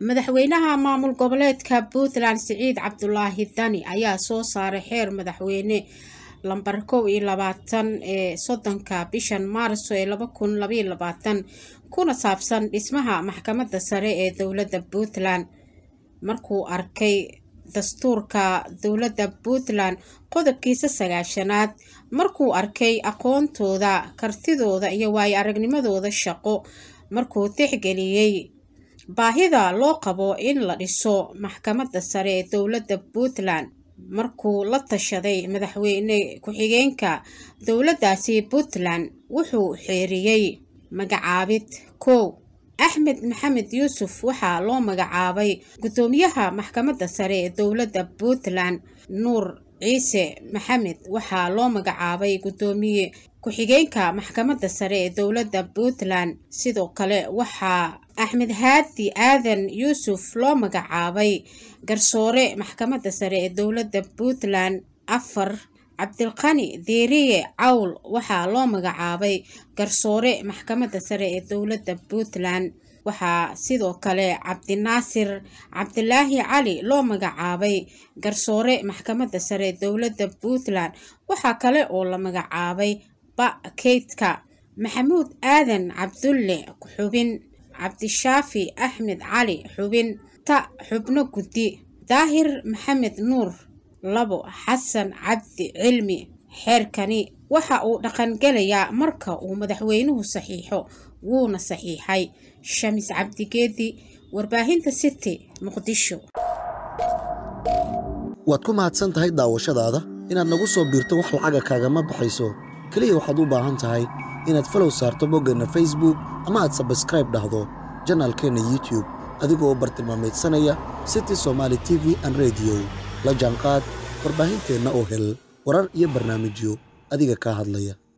madaxweynaha maamul goboleedka puntland siciid cabdulaahi dani ayaa soo saaray xeer madaxweyne lambar kow iyo labaatan ee soddonka bishan maarso ee laba kun labaiyo labaatan kuna saabsan dhismaha maxkamadda sare ee dowladda puntland markuu arkay dastuurka dowladda puntland qodobkiisa sagaashanaad markuu arkay aqoontooda kartidooda iyo waayo aragnimadooda shaqo markuu tixgeliyey baahida loo qabo in la dhiso maxkamadda sare ee dowladda puntland markuu la tashaday madaxweyne ku-xigeenka dowladdaasi puntland wuxuu xeeriyey magacaabid kow axmed maxamed yuusuf waxaa loo magacaabay guddoomiyaha maxkamadda sare ee dowladda puntland nuur ciise maxamed waxaa loo magacaabay guddoomiye ku-xigeenka maxkamadda sare ee dowladda puntland sidoo kale waxaa axmed haadi aadan yuusuf loo magacaabay garsoore maxkamadda sare ee dowladda puntland afar cabdilqani deeriye cawl waxaa loo magacaabay garsoore maxkamadda sare ee dowladda puntland waxaa sidoo kale cabdinaasir cabdilaahi cali loo magacaabay garsoore maxkamadda sare ee dowladda puntland waxaa kale oo la magacaabay ba keydka maxamuud aadan cabdulle xubin cabdishaafi axmed cali xubin ta xubno guddi daahir maxamed nuur labo xasan cabdi cilmi xeerkani waxa uu dhaqangelayaa marka uu madaxweynuhu saxiixo wuuna saxiixay shamis cabdigeedi warbaahinta city muqdisho waad ku mahadsan tahay daawashadaada inaad nagu soo biirto wax lacaga kaagama baxayso keliya waxaad u baahan tahay inaad falow saarto boggeenna facebook ama aad sabskraib dhahdo janaalkeenna youtube adigoo bartilmaamaydsanaya city somaali t v an rediyo la jaanqaad warbaahinteenna oo hel warar iyo barnaamijyo adiga kaa hadlaya